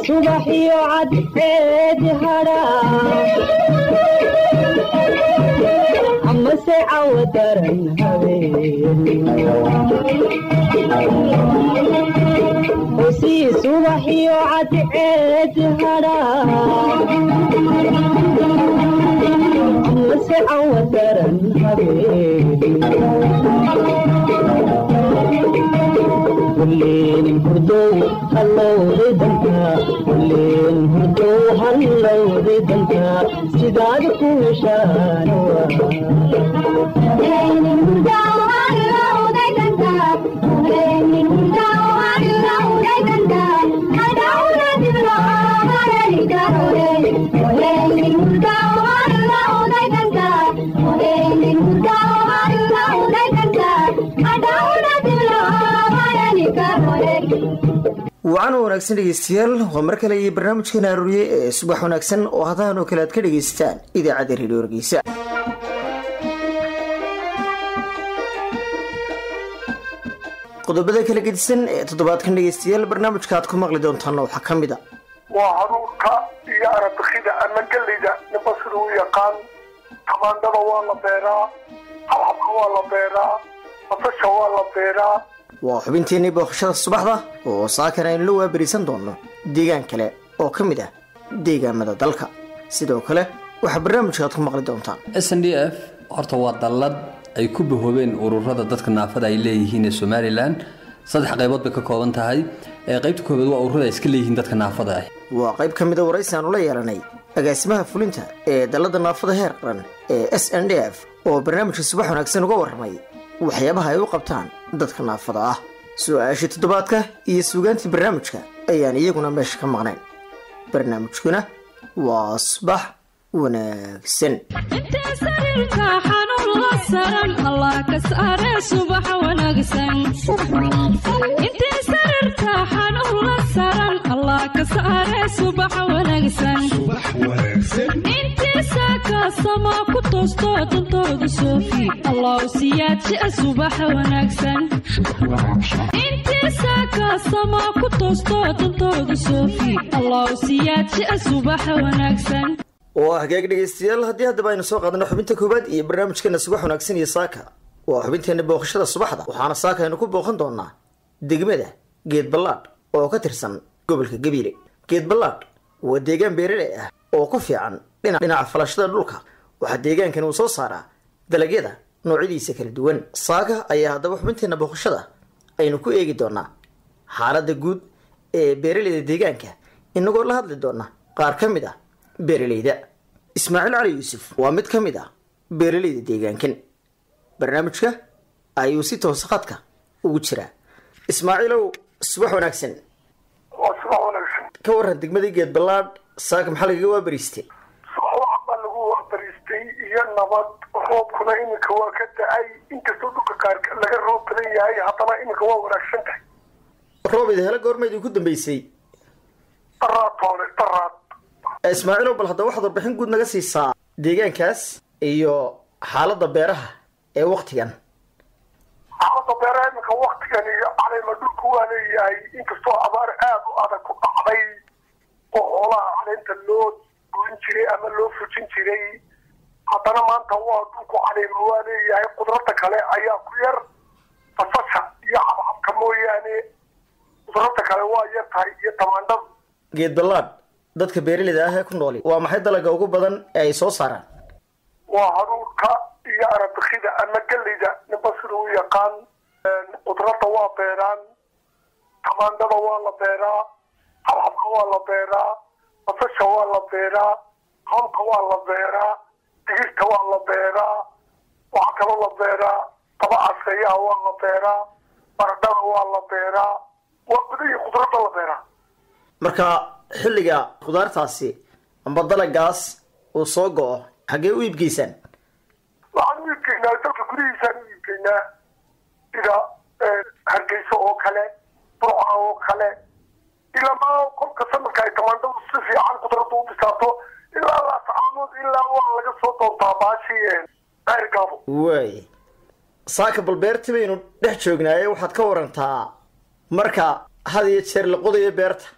subaxiyo cadceed hadha amase cawo daran habeenhosii subaxiyo cadceed hadha amase cawo daran habeen kuleenin hurdow hallowday danka kuleenin hurdow hallowday danka sidaad ku heshaan wacan wanaagsan dhegeystayaal waa mar kale iyo barnaamijkeena arooriye ee subax wanaagsan oo hadahan oo kale aad ka dhegaysataan idaacadda redio hargeysa qodobada kala gedisan ee toddobaadkan dhegeystayaal barnaamijka aad ku maqli doontaana waxaa ka mid a waa haruurka iyo arabikida ama geleyda ninba sida u yaqaan tamaandhada waa la beeraa habxabka waa la beeraa basasha waa la beeraa waa xubinteenii booqashada subaxda oo saakan aynu la waabariisan doonno deegaan kale oo ka mid ah deegaamada dalka sidoo kale waxaa barnaamijka aad ku maqli doontaan s n d f horta waa dallad ay ku bahoobeen ururada dadka naafada ay leeyihiin ee somalilan saddex qaybood bay ka kooban tahay ee qaybta koobaad waa ururada ay iska leeyihiin dadka naafada ah waa qayb ka mida waraysi aanu la yeelanay agaasimaha fulinta ee dallada naafada heer qaran ee s n d f oo barnaamijka subax wanaagsan uga warramay waxyaabaha ay u qabtaan dadka naafada ah su-aashii toddobaadka iyo suugaantii barnaamijka ayaan iyaguna meesha ka maqnayn barnaamijkuna waa subax wanaagsan intee sariirka xanuun la saran allah ka saare subax wanaagsan intee sariirka xanuun la saran allah ka saare subax wanaagsan intee saaka sama ku toosto dantooda soofi allah siyaadjia subax wanaagsan intee saaka sama ku toosto dantooda soofi allah siyaadjia subax wanaagsan oo ah hagaag dhegaystayaal haddii haddaba aynu soo qaadano xubinta koowaad iyo barnaamijkeena subax wanaagsan iyo saaka waa xubinteena booqashada subaxda waxaana saaka aynu ku booqan doonaa degmada geed ballaadh oo ka tirsan gobolka gabiile geed ballaadh waa deegaan beeraley ah oo ku fiican dhinaca falashada dhulka waxaa deegaankani uu soo saaraa dalagyada noocyadiisa kala duwan saaka ayaa haddaba xubinteena booqashada aynu ku eegi doonaa xaaladda guud ee beeraleyda deegaanka inagoo la hadli doona qaar ka mid ah beeraleyda ismaaciil cali yuusuf waa mid ka mid ah beeraleyda deegaankan barnaamijka ayuu si toosa khadka ugu jiraa ismaaciilow subax wanaagsan waa subax wanaagsan ka waran degmadii geed ballaadh saaka maxaa lagaga waabariistay subax baa lagu waabariistay iyo nabad roobkuna iminka waa ka da-ay inkastoo dhulka qaar laga roob badan yahay haddana iminka waa wanaagsan tahay roob idahelo goormaydii ku dambeysay daraad toole daraad ismaaciilow bal haddaba waxaad warbixin guud naga siisaa deegaankaas iyo xaaladda beeraha ee waktigan xaalada beeraha iminka waktigan iyo caleema dhulku waa leeyahay inkastoo abaar aada u adag ku dhacday oo xoolaha caleenta loo goyn jiray ama loo fujin jiray haddana maanta waa dhulku caleema waa leeyahay qudrada kale ayaa ku yar basasha iyo cabcabka mooyaane qudrada kale waa yar tahay iyo tamaandhada geed ballaadh dadka beeraleyda ah ee ku nooli waa maxay dalaga ugu badan ee ay soo saaraan waa haruurka iyo arabikida ama geleyda ninba sida u yaqaan qudrada waa beeraan tamaandhada waa la beeraa habxabka waa la beeraa basasha waa la beeraa hamka waa la beeraa digirta waa la beeraa waxaa kaloo la beeraa daba caseeyaha waa la beeraa baradhada waa la beeraa waa gudahii qudrada la beeraa marka xilliga khudaartaasi amba dalagaas uu soo go-o xaggee u iibgeysaan waxaan u iibgeynaa dalka gudihiisaan u iibgeynaa sida hargeysa oo kale burca oo kale ilamaa kolka sanadka ay tamaandhadu si fiican qudrada u bisaato ilaa laascaamood ilaa waa laga soo doontaa baashii ceergaabo waay saaka bal beerti baynu dhex joognaaye waxaad ka warantaa marka had iyo jeer la qodayo beerta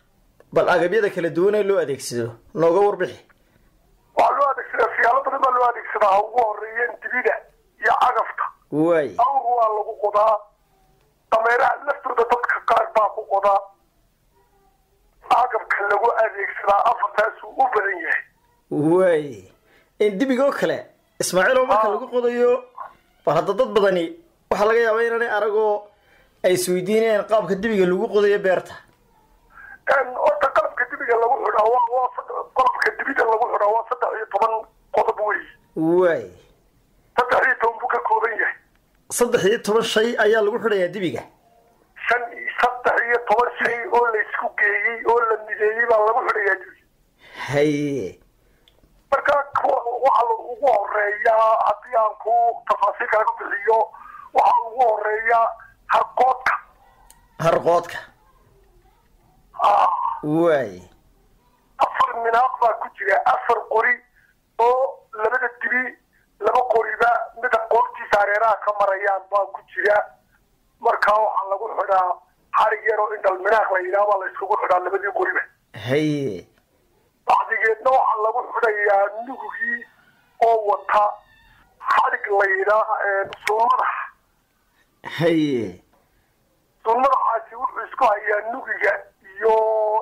bal agabyada kala duwan ee loo adeegsado nooga warbixi waxaa loo adeegsadaa siyaalo badan baa loo adeegsadaa ha ugu horeeyeen dibida iyo cagafta waay awr waa lagu qodaa dameeraha laftooda dadka qaar baa ku qodaa agabka lagu adeegsadaa afartaasuu u badan yahay waay dibigoo kale ismaaciilow marka lagu qodayo bal hadda dad badani waxaa laga yaabaa inaanay aragoo ay isweydiinayaan qaabka dibiga lagu qodayo beerta horta qalabka dibiga lagu xidhaa waa waa sad- qalabka dibida lagu xidhaa waa saddex iyo toban qodob wey waay saddex iyo toban buu ka kooban yahay saddex iyo toban shay ayaa lagu xidhayaa dibiga shan iyo saddex iyo toban shay oo la isku geeyey oo la mideeyey baa lagu xidhayaa dibiga haye marka kuwa waxa la ugu horeeyaa haddii aan ku tafaasiil kaaga bixiyo waxaa ugu horeeya harqoodka harqoodka Ah, waay afar minaaq baa ku jira afar qori oo labada dibi laba qoriba mida qoortiisa hareeraha ka marayaan baa ku jira marka waxaa lagu xidhaa xarig yar oo indhal minaaq la yidhaha baa la iskugu xidhaa labadii qoriba haye bacdigeedna waxaa lagu xidhayaa nugugii oo wata xarig la yidhaa suulmadax haye suulmadaxaasi wuxuu isku hayaa nugiga iyo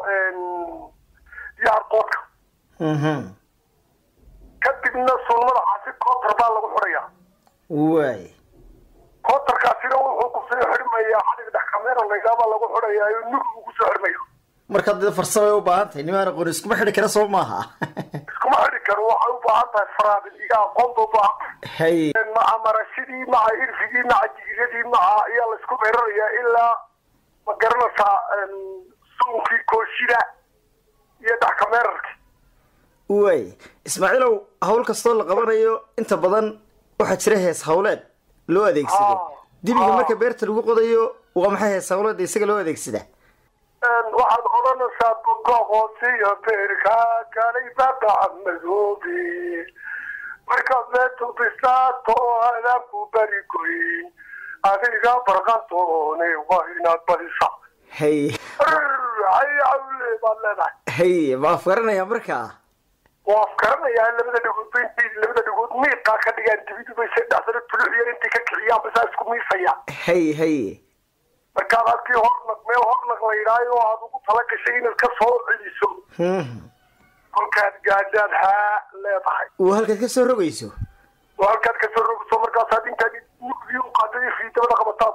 iyo harqoodka mhm kadibna suulmadaxaasi kootar baa lagu xidhayaa waay kootarkaasina wuxuu kusoo xidhmayaa xarig dhexkameera la yidhaha baa lagu xidhayaa iyo nugigu kusoo xidhmaya marka dee farsamay u baahan tahay nimaan aqoon iskuma xidhi kara soo maaha iskuma xidhi karo waxay u baahan tahay faraadin iyo aqoon ba u baahan tahay haye maca marashidii maca irfigii maca jigiradii maca ayaa la isku meerarayaa ilaa ma garanaysaa suunkii kooshida iyo dhexkameerarki waay ismaaciilow hawl kastoo la qabanayo inta badan waxaa jira hees hawleed loo adeegsado Ah. dibiga Ah. marka beerta lagu qodayo waa maxay hees hawleed isaga loo adeegsada waxaad odhanaysaa bogoqoosiyo beerka galay babaca madoobe markaad meetu bisaato adaanku bari goyn adiga barqantoone waa inaad badisa haye hayawle baad leedahay haye ma afgaranaya markaa waa afgaranayaa labada dhagood ba intay labada dhagood miiqaa ka dhigaan dibidu bay se dhexdana tuluxyo intay ka kiciyaan basaa isku miisayaan haye haye markaad halkii hornaq meel hornaq la yidhaayo oo aad ugu tala gashay inaad ka soo celiso Mhm. kolkaad gaadhaad haa leedahay waa halkaad ka soo rogayso oo halkaad kasoo rogso markaasaad intaad nugdii u qaatay iyo fiidabada qabataad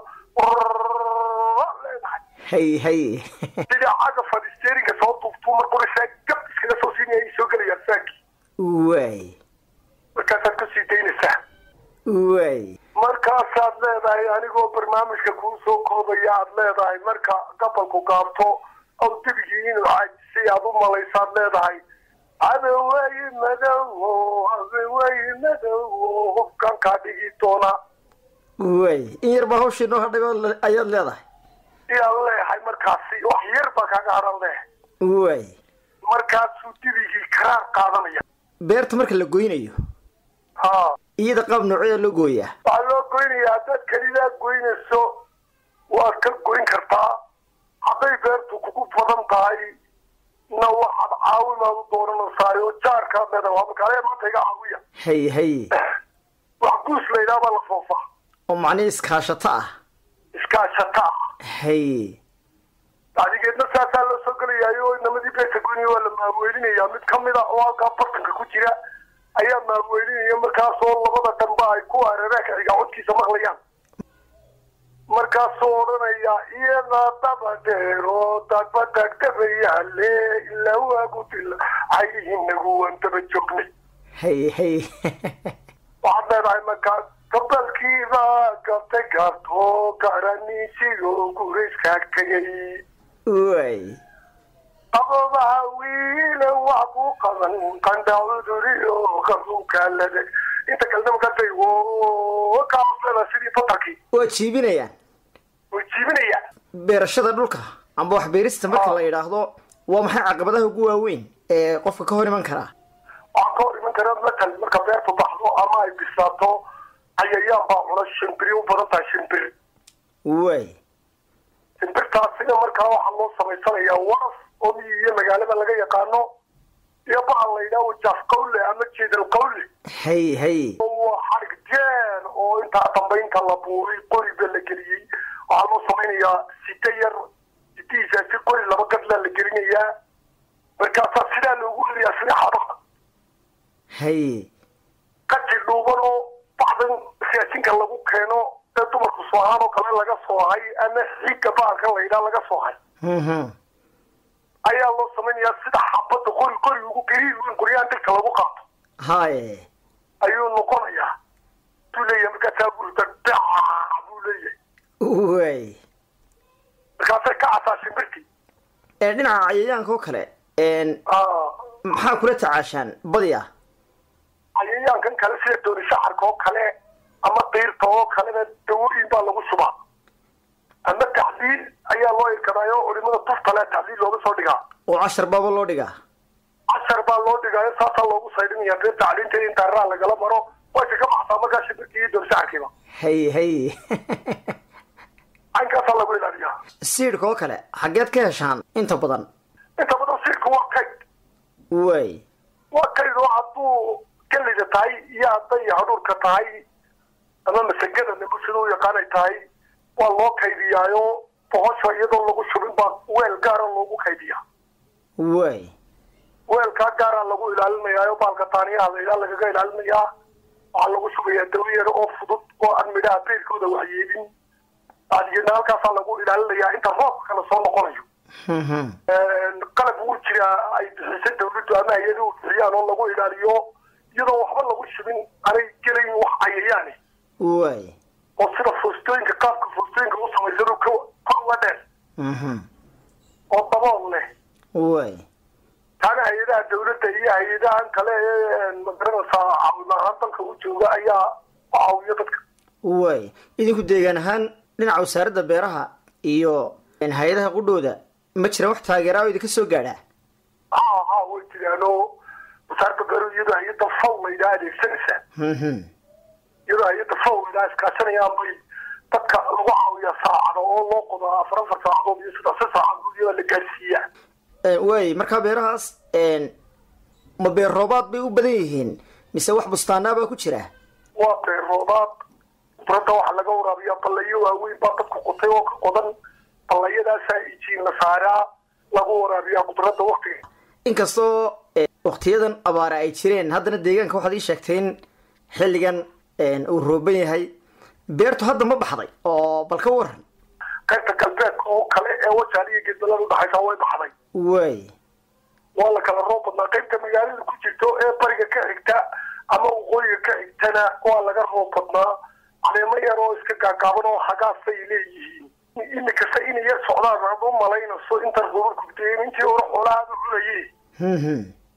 leedahay haye haye sidii caga fadhisteerinka soo duubtuu mar qoraysaa gab iskaga soo siinaya ay soo gelayaan saakii waay markaasaad ku sii daynaysaa waay markaasaad leedahay anigoo barnaamijka kuu soo koobaya aad leedahay marka gabalku gaabto aw debigii inuu caajisay aad u malaysaad leedahay abeweyi madowo abeweyi madowo hubkan kaa dhigi doona waay in yar baa hawshii noo hadhay baad- ayaad leedahay iyaan leeyahay markaasi wax yar baa kaaga haran leh waay markaasuu debigii karaar qaadanaya beerta marka la goynayo ha iyada qaab noocyaa loo gooyaa waxaa loo goynayaa haddaad kelidaa goynayso waad ka goyn kartaa hadday beertu kugu badan tahay na waxaad caawimaad u dooranaysaa oo jaarkaad leedahay waa makaale maanta iga caawiya haye haye wax guus la yidhaha baa la foofaa oo macnihii iskaashato ah iskaashata ah haye bacdigeedna saasaa loo soo gelayaayo inamadii beerta goynaya waa la maaweelinayaa mid kamid a oo halkaa bartanka ku jira ayaa maaweelinaya markaasoo labada dhanba ay ku areeraanka xigaa codkiisa maqlayaan markaasuu odhanaya iyada daba dheero dagba dagdabayaale ilaa waagu dil cayihinagu waan daba joognay haye haye waxaad leedahay markaa gabalkiiba gabtay gaabto garaniisiyo gurayska tegay waay qabobaha wiile wax ku qaban qandha cuduriyo qabuukaalada inta kalena markaasay kaasleeda sidii batarkii waa jiibinayaan way jiibinayaan beerashada dhulka amba wax beerista marka Ah. la yidhaahdo waa maxay caqabadaha ugu waaweyn ee qofka ka hor iman karaa waxaa ka hor iman kara matal marka beertu baxdo ama ay bisaato cayayaan baa cuna shimbiri u badan tahay shimbir waay shimbirtaasina markaa waxaa loo samaysanayaa waraf oo miyi iyo magaalada laga yaqaano iyo bahal la yidhaha wajaaf qawle ama jeedal qawle hay hay waa xarig jeen oo intaa dambaynta la buuray qoriba la geliyey waxaa loo samaynayaa site yar sitihiisa si qori laba gadlaa la gelinayaa markaasaa sidaa loogu heliyaa sida xabaha hay qaji dhuuban oo bacdan siyaajinka lagu keeno ee dumarku soohaan oo kale laga soohay ama xiigga bahalka la yidhaha laga soohay Mhm. ayaa loo samaynayaa sida xabadda qori qori ugu gariir weyn qoryahan dhegta lagu qaato haye ayuu noqonayaa buu leeyahay markaasaa burda dhaca buu leeyahay way markaasay ka casaashay markii Ee, dhinaca cayayaanka oo kale een, maxaa kula tacaashaan badi ah cayayaankan kale sida dooni shacarka oo kale ama diirta oo kalena dawooyin baa lagu shubaa ama tacliil ayaa loo irkadaayo culimada tufta leh tacliil looga soo dhigaa oo cashar baaba loo dhigaa cashar baa loo dhigaayo saasaa loogu saydhinaya dee tacliinta in daaraa lagala maro way kaga baxsaa markaa shimbirkii iyo dooni shacarkiiba hay hay caynkaasaa lagu ilaaliyaa siidhka oo kale xaggeed ka heshaan inta badan inta badan siirka waa kayd way waa kayd oo hadduu gallida tahay iyo hadday hadhuurka tahay ama masagada nimo sida u yaqaanay tahay waa loo kaydiyaayo bohosha iyadoo lagu shubin baa weel gaara loogu kaydiyaa way weelkaa gaaraa lagu ilaalinayaayo baalka taaniyaha la ilaa lagaga ilaalinayaa waxaa lagu shubayaa dawo yar oo fudud oo aan midhaha beerkooda waxyeelin adigna halkaasaa lagu ilaalinayaa inta roobka kale soo noqonayo Mhm. qalab wuu jiraa ay bixisay dawladdu ama hay-aduhu bixiyaan oo lagu ilaaliyo iyadoo waxba lagu shubin anay gelayn wax cayayaane way oo sida foostooyinka qaabka foostooyinka u samaysan ka ka uga dheer Mhm. oo dabool leh way taana hay-adaha dawladda iyo hay-adahan kale ee magaranaysaa caawin ahaan dalka u jooga ayaa u caawiya dadka way idinku deegaan ahaan dhinaca wasaaradda beeraha iyo hay-adaha qudhooda ma jiraan wax taageeraa oo idinka soo gaadhaa ha ha way jiraano wasaaradda beeruhu iyadoo hay-adda faw laydhaa adeegsanaysaa Mhm. iyadoo hay-adda faw laydhaa iskaashanayaan bay dadka lagu caawiyaa saacado oo loo qodo afar afar saacadood iyo saddex si saacadood iyadoo la gaarsiiyaa Ee, way markaa beerahaas een, ma beer roobaad bay u badan yihiin mise wax bustaanaa baa ku jira waa beeroodaad khudradda waxaa laga waraabiyaa ballayo waaweyn baa dadku qotay oo ka qodan ballayadaasaa ijiin la saaraa lagu waraabiyaa khudradda waktiga inkastoo ee, waqtiyadan abaare ay jireen haddana deegaanka waxaad ii sheegtay in xilligan een, uu rooban yahay beertu hadda ma baxday oo bal ka waran qaybta galbeedka oo kale ee wajaal iyo geedbalada udhaxaysa way baxday way waa la kala roob badnaa qaybta magaalada ku jirto ee bariga ka xigta ama waqooyiga ka xigtana waa laga roob badnaa caleemo yar oo iska gaagaaban oo hagaasay leeyihiin imikasta inay yar socdaan aad u malaynayso intan rubur gubteen intii hore xoolaha aad u cunayeen Mhm.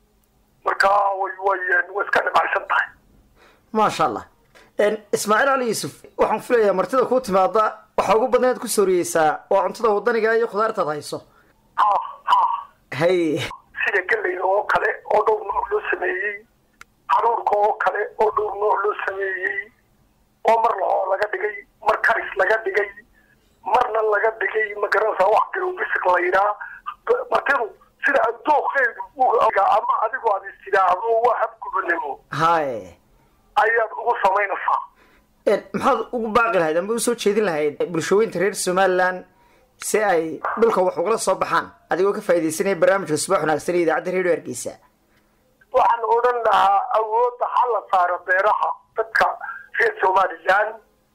marka way way way iska dhibacsan tahay maasha allah Een, ismaaciil cali yuusuf waxaan filayaa martida kuu timaada waxaa ugu badnayd ku sooriyeysaa waa cuntada wadaniga iyo khudaartaad hayso ha ha hay sida galleyda oo kale oo dhowr nooc loo sameeyey haruurka oo kale oo dhowr nooc loo sameeyey oo mar lahoo laga dhigay mar karis laga dhigay marna laga dhigay magaranaysaa wax garow bisig la yidhaa martidu sida adooqeedu uga ama adigu aad is tidhaahdo waa habgubanimo haye ayaad ugu samaynaysaa Een, maxaad ugu baaqi lahayd ama usoo jeedin lahayd bulshooyinka reer somalilan si ay dhulka wax ugala soo baxaan adigoo ka faaidaysanaya barnaamijka subax wanaagsan iyo idaacadda redio hargeysa waxaan odhan lahaa awoodda ha la saaro beeraha dadka reer somalilan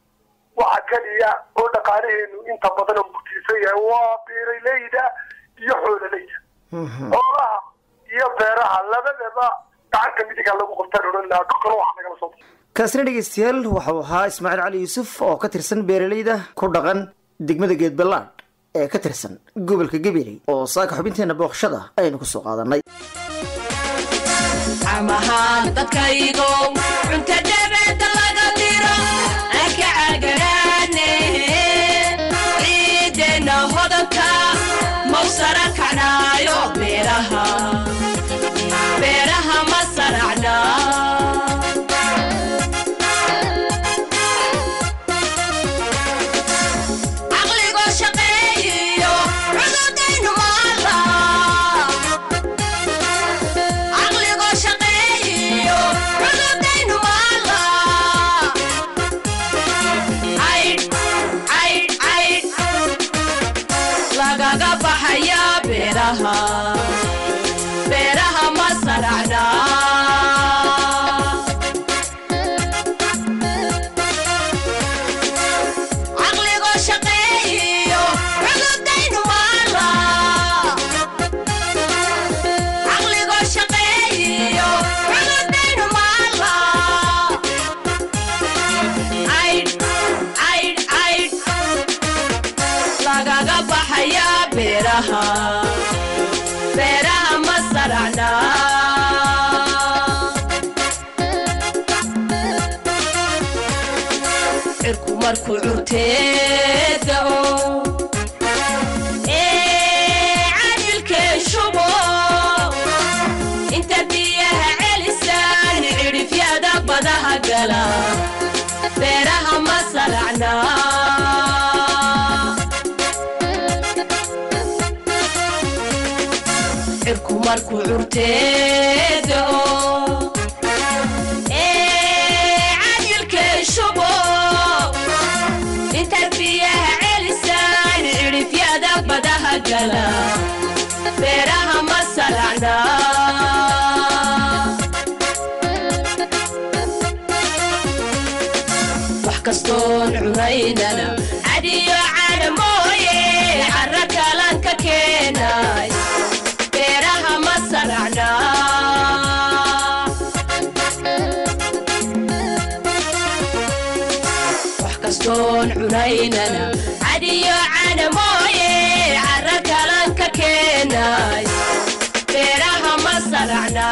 waxa keliya oo dhaqaalaheenu inta badan oo murtiisan yahay waa beeraleyda iyo xoololeyda xoolaha iyo beeraha labadaba gacanta midiga lagu qabtaan odhan lahaa dhulkana waxa nagala soo baxo kaasina dhegeystayaal waxau ahaa ismaaciil cali yuusuf oo ka tirsan beeraleyda ku dhaqan degmada geedballaadh ee ka tirsan gobolka gabiley oo saaka xubinteena booqashada aynu kusoo qaadanay amahaan dadkaygow cunta dhabada laga diro aan ka cagaraane ciideenna hodanka mau sara kacnaayo beeraha beeraha ma saracna caqligoo shaqeeyiyo cududaynu maala markuu curteedo ee cadilkay shubo intaad biyaha celisaan cidhifyada badaha gala beeraha ma saracna wax kastoon cunaynana cadiyo cana mooye cara kalan ka keenay beeraha ma saracna wax kastoon cunaynana cadiyo cana mooye cara kalan ka keenay beeraha ma saracna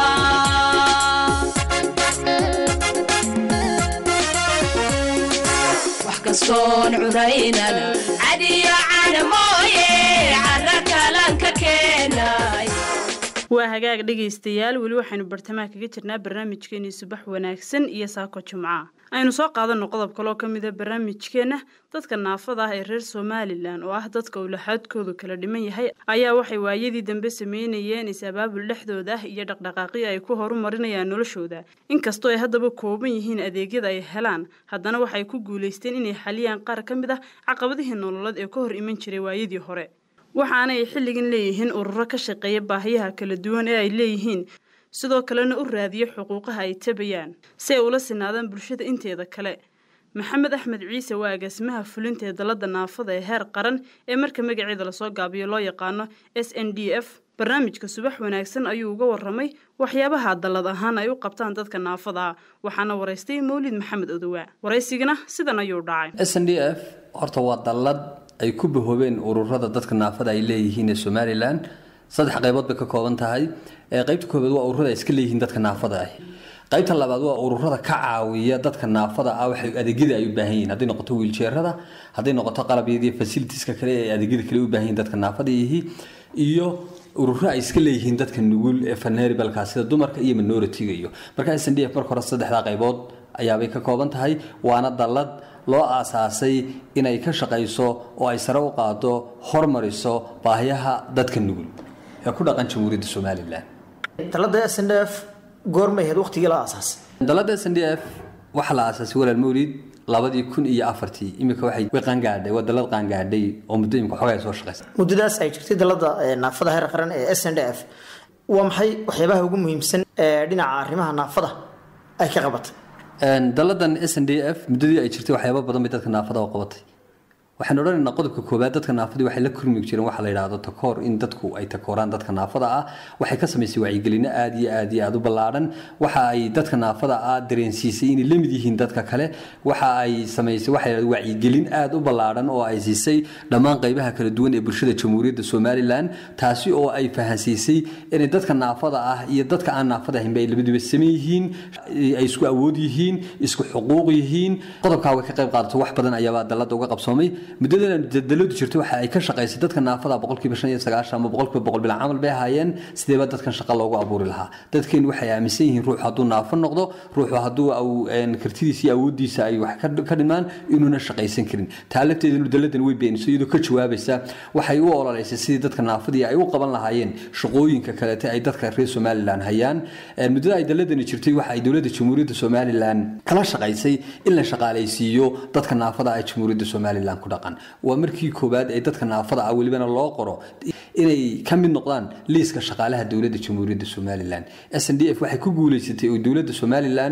wax kastoon cunaynana cadiyo cana mooye cara kalan ka keenay waa hagaag dhegaystayaal weli waxaynu bartamaha kaga jirnaa barnaamijkeenii subax wanaagsan iyo saako jumca aynu soo qaadanno qodob kaloo ka mida barnaamijkeenna dadka naafada ah ee reer somalilan oo ah dadka uu laxaadkoodu kala dhiman yahay ayaa waxay waayadii dambe sameynayeen is-abaabul dhexdooda ah iyo dhaqdhaqaaqyo ay ku horumarinayaan noloshooda inkastoo ay haddaba kooban yihiin adeegyada ay helaan haddana waxay ku guulaysteen inay xaliyaan qaar ka mid ah caqabadihii nololeed ee ka hor iman jiray waayadii hore waxaana ay xilligan leeyihiin ururo ka shaqeeya baahiyaha kala duwan ee ay leeyihiin sidoo kalena u raadiyo xuquuqaha ay tabayaan si ay ula sinaadaan bulshada inteeda kale maxamed axmed ciise waa agaasimaha fulinta ee dalada naafada ee heer qaran ee marka magaceeda lasoo gaabiyo loo yaqaano s n d f barnaamijka subax wanaagsan ayuu uga waramay waxyaabaha dallad ahaan ay u qabtaan dadka naafada ah waxaana waraystay mawlid maxamed odowaa waraysigana sidan ayuu dhacay s n d f horta waa dallad ay ku bahoobeen ururada dadka naafada ay leeyihiin ee somalilan saddex qaybood bay ka kooban tahay ee qaybta koobaad waa ururada ay iska leeyihiin dadka naafada ah qaybta labaad waa ururada ka caawiya dadka naafada ah waxay adeegyada ay u baahan yihiin hadday noqoto wiiljeerada hadday noqoto qalabyadii fasilitiska kale ee adeegyada kale u baahan yihiin dadka naafada yihi iyo ururo ay iska leeyihiin dadka nugul ee faneeribalka sida dumarka iyo minoritiga iyo marka s n d f marka hore saddexdaa qaybood ayaabay ka kooban tahay waana dallad loo aasaasay inay ka shaqayso oo ay sare u qaado hormariso baahiyaha dadka nugul ee ku dhaqan jamhuuriyadda somalilan talada s n d f goormay ahayd waqtigii la aasaasay dalada s n d f waxaa la aasaasay walaal mawlid labadii kun iyo afartii imika waxay way qaangaadhay waa dalad qaangaadhay oo muddo imika xoogaa soo shaqaysa muddadaas ay jirtay dalada ee naafada heer qaran ee s n d f waa maxay waxyaabaha ugu muhiimsan ee dhinaca arrimaha naafada ay ka qabatay daladan s n d f muddadii ay jirtay waxyaaba badan bay dadka naafada u qabatay waxaan odhanaynaa qodobka koowaad dadka naafadii waxay la kulmi jireen waxa la yidhaahdo takoor in dadku ay takooraan dadka naafada ah waxay ka samaysay wacyigelino aad iyo aad iyo aad u ballaadhan waxa ay dadka naafada ah dareensiisay inay la mid yihiin dadka kale waxa ay samaysay waxa la wacyigelin aad u ballaadhan oo ay siisay dhammaan qaybaha kala duwan ee bulshada jamhuuriyadda somalilan taasi oo ay fahansiisay inay dadka naafada ah iyo dadka aan naafada ahaynba ay labaduba saman yihiin ay isku awood yihiin isku xuquuq yihiin qodobkaa way ka qayb qaadato wax badan ayaabaa dalada uga qabsoomay muddadan daladu jirtay waxa ay ka shaqaysay dadka naafada boqolkiiba shan iyo sagaashan ama boqolkiiba boqol bilan camal bay ahaayeen sideeba dadkan shaqa loogu abuuri lahaa dadkeenu waxay aaminsan yihiin ruuxu hadduu naafo noqdo ruuxu hadduu kartidiisa iyo awooddiisa ay wax ka dhimaan inuuna shaqaysan karin taa lafteeda daladan way beenisay iyadoo ka jawaabaysa waxay u ololeysay sidii dadka naafadii ay u qaban lahaayeen shaqooyinka kaleete ay dadka reer somalilan hayaan muddada ay daladani jirtay waxa ay dowladda jamhuuriyadda somalilan kala shaqaysay in la shaqaalaysiiyo dadka naafada ah jamhuuriyadda somalilan ku dhaqan waa markii koowaad ee dadka naafada ah welibana loo qoro inay ka mid noqdaan liiska shaqaalaha dowladda jamhuuriyadda somalilan s n d f waxay ku guuleysatay oo dowladda somalilan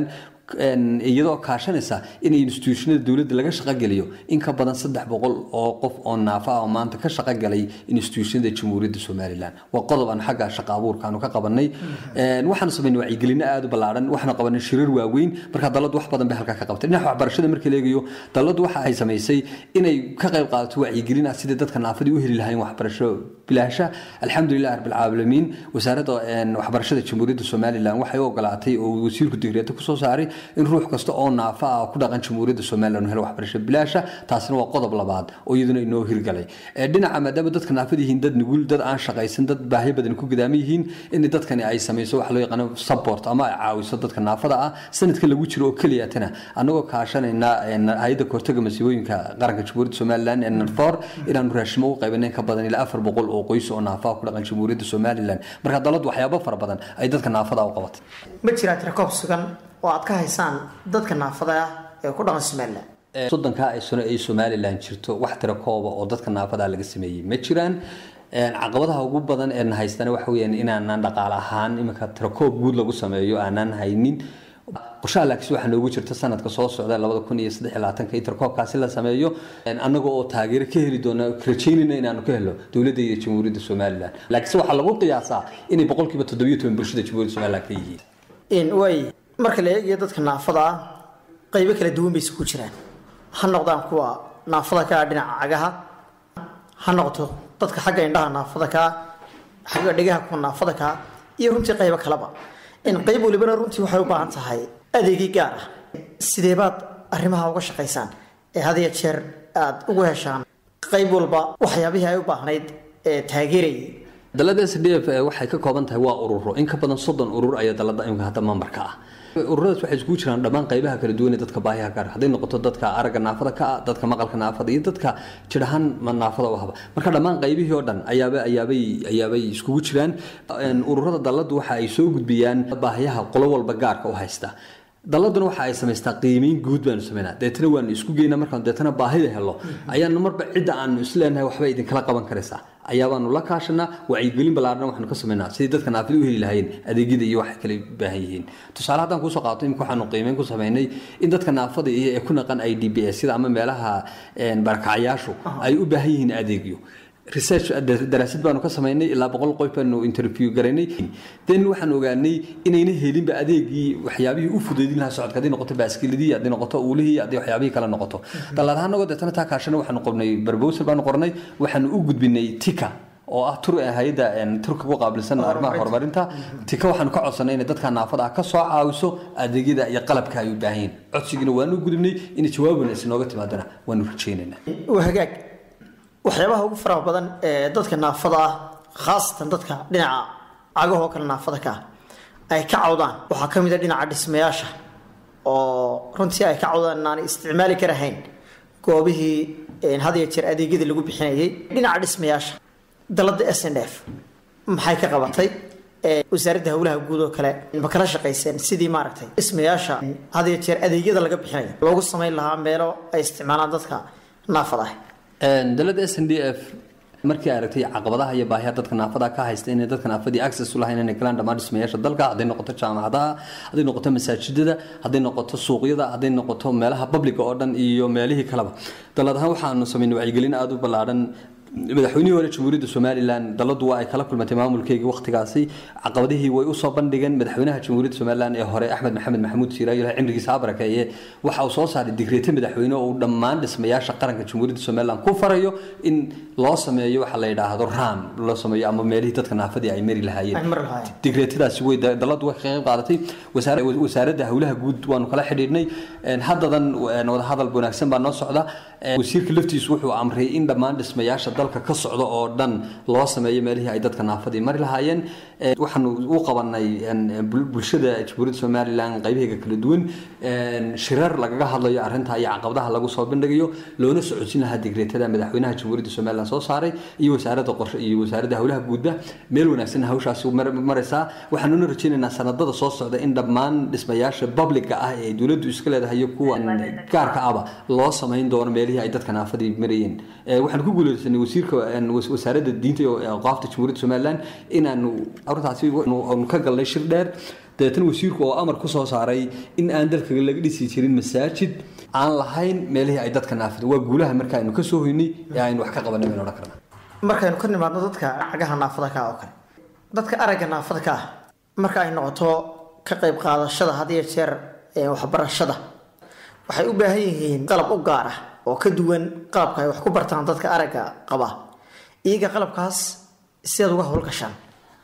iyadoo kaashanaysa in institutionada dowladda laga shaqogeliyo in ka badan saddex boqol oo qof oo naafa ah oo maanta ka shaqogalay institutionada jamhuuriyadda somalilan waa qodob aan xagga shaqa abuurkaanu ka qabanay waxaanu samaynay wacyigelino aada u ballaadhan waxaanu qabanay shirar waaweyn marka daladu wax badan bay halkaa ka qabtay dhinaca waxbarashada marka la eegayo daladu waxa ay samaysay inay ka qayb qaadato wacyigelin ah sidai dadka naafadii u heli lahayn waxbarasho bilaasha alxamdulilah rabbilcaalamiin wasaaradda waxbarashada jamhuuriyadda somalilan waxay u ogolaatay oo wasiirku digreeto kusoo saaray in ruux kasta oo naafa ah oo ku dhaqan jamhuuriyadda somalilan uu helo waxbarasho bilaasha taasina waa qodob labaad oo iyaduna inoo hirgalay Ee, dhinaca maadaama dadka naafada yihiin dad nugul dad aan shaqaysan dad baahyo badan ku gudaaman yihiin in dadkani ay samayso wax loo yaqaano support ama ay caawiso dadka naafada ah sanadka lagu jiro oo keliyatana annagoo kaashanayna een, hay-adda kahortaga masiibooyinka qaranka jamhuuriyadda somalilan ee nanfor inaanu raashimo u qaybinayn ka badan ilaa afar boqol oo qoys oo naafa ah ku dhaqan jamhuuriyadda somalilan marka daladu waxyaabo fara badan ay dadka naafada u qabatay ma jiraa tirakoob sugan oo aad ka haysaan dadka naafada ah ee ku dhaqan somalilan soddonkaa ay sano ay somalilan jirto wax tira kooba oo dadka naafada laga sameeyey ma jiraan Een, caqabadaha ugu badan ee na haystana waxa weyaan inaanaan dhaqaale ahaan iminka tirakoob guud lagu sameeyo aanaan haynin qorshaha laakiin waxaa noogu jirta sanadka soo socda labada kun iyo saddex iyo labaatanka in tirakooobkaasi la sameeyo Een, annaga oo taageero ka heli doona rajaynayna inaanu ka helo dowladda iyo jamhuuriyadda somalilan laakiinse waxaa lagu qiyaasaa inay boqolkiiba toddobiyo toban bulshada jamhuuriyadda somalilan ka yihiin in way marka la eegayo dadka naafada ah qaybo kala duwan bay isugu jiraan ha noqdaan kuwa naafada ka ah dhinaca cagaha ha noqoto dadka xagga indhaha naafada ka ah xagga dhegaha kuwa naafada ka ah iyo runtii qaybo kaleba in qayb walibana runtii waxay u baahan tahay adeegii gaar ah sidee baad arrimaha uga shaqaysaan ee had iyo jeer aad ugu heshaan qayb walba waxyaabihii ay u baahnayd ee taageerayay dalada s d f waxay ka kooban tahay waa ururo in ka badan soddon urur ayaa dalada imika hadda mambarka ah ururadaas waxay iskugu jiraan dhammaan qaybaha kala duwan ee dadka baahiyaha gaar hadday noqoto dadka aragga naafada ka ah dadka maqalka naafada iyo dadka jidhahaan ma- naafada u haba marka dhammaan qaybihii oo dhan ayaaba ayaabay ayaabay iskugu jiraan Een, ururada daladu waxa ay soo gudbiyaan baahiyaha qolo walba gaarka u haysta daladuna waxa ay samaystaa qiimeyn guud baanu sameynaa deetana waanu isku geynaa markaan deetana baahida helo ayaanu marba cidda aanu isleenahay waxba idinkala qaban karaysaa ayaabaanu la kaashanaa wacyigelin ballaarhan waxaanu ka sameynaa sidii dadka naafida u heli lahaayeen adeegyada iyo waxay kale u baahan yihiin tusaale haddaan kuusoo qaato imika waxaanu qiimeyn ku sameynay in dadka naafada iyo ee ku naqan i d b s sida ama meelaha een, barakacyaashu ay u baahan yihiin adeegyo research daraasad baanu ka samaynay ilaa boqol qof baanu interview garaynay then waxaan ogaanay inayna helinba adeegii waxyaabihii u fudeydin lahaa socodka hadday noqoto baaskiiladii hadday noqoto uulihii hadday waxyaabihii kale noqoto dalladahanagoo deetana taa kaashana waxaanu qornay barbowsal baanu qornay waxaanu u gudbinay tika oo ah tur hay-adda turka ku qaabilsan arrimaha horumarinta tika waxaanu ka codsanay inay dadka naafada ah ka soo caawiso adeegyada iyo qalabka ay u baahan yihiin codsigiina waanu gudubnay inay jawaabuna isinooga timaadana waanu rajaynaynaa waa hagaag waxyaabaha ugu faraha badan ee dadka naafada ah khaasatan dadka dhinaca cagahoo kale naafada ka ah ay ka cawdaan waxaa ka mid a dhinaca dhismayaasha oo runtii ay ka cawdaan inaanay isticmaali karahayn goobihii een, had iyo jeer adeegyadii lagu bixinayay dhinaca dhismayaasha dalada s n f maxay ka qabatay Ee, wasaaradda howlaha guud oo kale ma kala shaqayseen sidii maaragtay dhismayaasha had iyo jeer adeegyada laga bixinayo loogu samayn lahaa meelo ay isticmaalaan dadka naafada ah dalada s n d f markii ay aragtay caqabadaha iyo baahiyaha dadka naafada ka haysta inay dadka naafadii access u lahayn inay galaan dhammaan dhismayaasha dalka hadday noqoto jaamacadaha hadday noqoto masaajidada hadday noqoto suuqyada hadday noqoto meelaha publica oo dhan iyo meelihii kaleba dalad ahaan waxaanu samaynay wacyigelin aada u ballaadhan madaxweynihii hore jamhuuriyadda somalilan daladu waa ay kala kulmatay maamulkeygii waqtigaasi caqabadihii way usoo bandhigeen madaxweynaha jamhuuriyadda somalilan ee hore axmed maxamed maxamuud siiraayo ilahay cimrigiisa ha barakeeye waxa uu soo saaray digreete madaxweyne oo uu dhammaan dhismayaasha qaranka jamhuuriyadda somalilan ku farayo in loo sameeyo waxa la yidhaahdo ram loo sameeyo ama meelihii dadka naafadii ay mari lahaayeen Ay mari lahaayeen. digreetadaasi way daladu way ka qayb qaadatay wasaara- wasaaradda howlaha guud waanu kala xidhiidhnay Een, haddadan een, wadahadal wanaagsan baa noo socda Een, wasiirka laftiisu wuxuu amray in dhammaan dhismayaasha dalka ka socda oo dhan loo sameeyo meelihii ay dadka naafadii mari lahaayeen Een, waxaanu u qabanay een, bul- bulshada jamhuuriyadda somalilan qaybaheega kala duwan Een, shirar lagaga hadlayo arrinta iyo caqabadaha lagu soo bandhigayo loona socodsiin lahaa digreetada madaxweynaha jamhuuriyadda somalilan soo saaray iyo wasaaradda qorshe iyo wasaaradda howlaha guudba meel wanaagsan hawshaasi mar- maraysaa waxaanuna rajaynaynaa sanadada soo socda in dhammaan dhismayaasha publica ah ee dowladdu iska leedahay iyo kuwa gaarka ahba loo samayn doono meelihii ay dadka naafadii marayeen Ee, waxaan ku guuleysanay wasiirka een, was- wasaaradda diinta iyo aqaafta jamhuuriyadda somalilan inaanu arrintaasi aanu ka galnay shir dheer dabeetana wasiirku oo amar ku soo saaray in aan dalka laga dhisi jirin masaajid aan lahayn meelihii ay dadka naafada waa guulaha marka aynu ka soo hoynay ee aynu wax ka qabanay baynu odhan karnaa markaynu ka nimaadno dadka cagaha naafada ka ah oo kale dadka aragga naafada ka ah marka ay noqoto ka qayb qaadashada had iyo jeer ee waxbarashada waxay u baahan yihiin qalab u gaar ah oo ka duwan qalabka ay wax ku bartaan dadka aragga qaba iyaga qalabkaas sidaad uga howlgashaan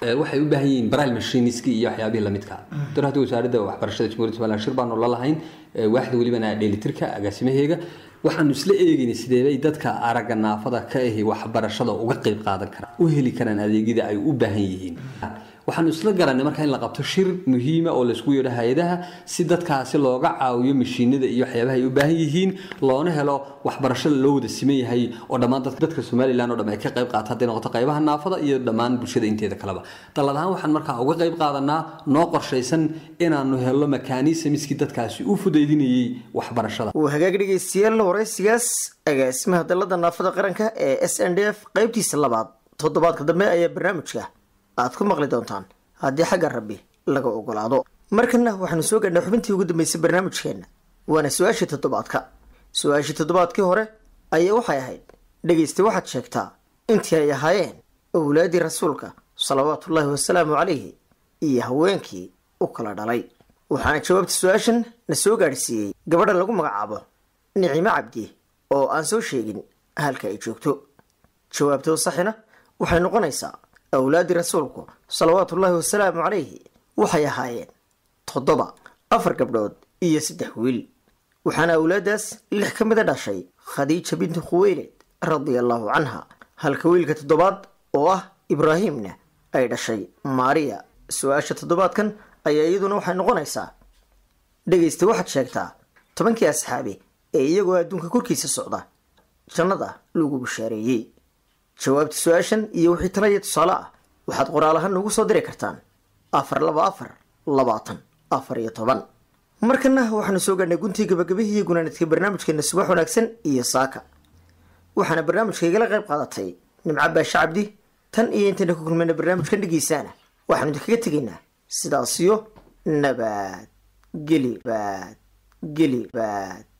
Ee, waxay u baahan yihiin baraal mashiniski iyo waxyaabihii lamidka dar hadda wasaaradda waxbarashada jamhuuriyadda somaliland shir baanu la lahayn ee, waaxda welibana dheelitirka agaasimaheega waxaanu isla eegaynay sideebay dadka aragga naafada ka ahi waxbarashada uga qayb qaadan karaan u heli karaan adeegyada ay u baahan yihiin waxaanu isla garanay marka in la qabto shir muhiima oo laysku yeedho hay-adaha si dadkaasi looga caawiyo mashiinada iyo waxyaabaha ay u baahan yihiin loona helo waxbarashada loo wada siman yahay oo dhammaan dadka dadka somalilan oo dham ay ka qayb qaata hadday noqoto qaybaha naafada iyo dhammaan bulshada inteeda kaleba dallad ahaan waxaan markaa uga qayb qaadanaa noo qorshaysan inaanu helo makanisamiskii dadkaasi u fudaydinayay waxbarashada uu hagaag dhegaystayaal waraysigaas agaasimaha dalada naafada qaranka ee s n d f qaybtiisa labaad toddobaadka dambe ayaa barnaamijka aad ku maqli doontaan haddii xagga rabbi laga ogolaado markana waxaanu soo gaadhnay xubintii ugu dambeysay barnaamijkeenna waana su-aashii toddobaadka su-aashii toddobaadkii hore ayaa waxay ahayd dhegaysta waxaad sheegtaa intii ay ahaayeen owlaadii rasuulka salawaatullaahi wasalaamu calayhi iyo haweenkii u kala dhalay waxaana jawaabta su-aashan na soo gaadhsiiyey gabadha lagu magacaabo nicimo cabdi oo aan soo sheegin halka ay joogto jawaabtoo saxina waxay noqonaysaa awlaadii rasuulku salawaatullaahi wasalaamu calayhi waxay ahaayeen toddoba afar gabdhood iyo saddex wiil waxaana awlaadaas lix ka mida dhashay khadiija bintu khuweyled radia allahu canha halka wiilka toddobaad oo ah ibraahimna ay dhashay maariya su-aasha toddobaadkan ayaa iyaduna waxay noqonaysaa dhegaysta waxaad sheegtaa tobankii asxaabi ee iyagoo adduunka korkiisa socda jannada lagu bishaareeyey jawaabta su-aashan iyo wixii talaya tusaale ah waxaad qoraal ahaan noogu soo diri kartaan afar laba afar labaatan afar iyo toban markana waxaanu soo gaadhnay guntii gabagabihii iyo gunaanidka barnaamijkeena subax wanaagsan iyo saaka waxaana barnaamijka igala qayb qaadatay nimco baashe cabdi tan iyo intayna ku kulmayna barnaamijkan dhegeysaana waxaanu idinkaga tegaynaa sidaasiyo nabad geli baad geli baad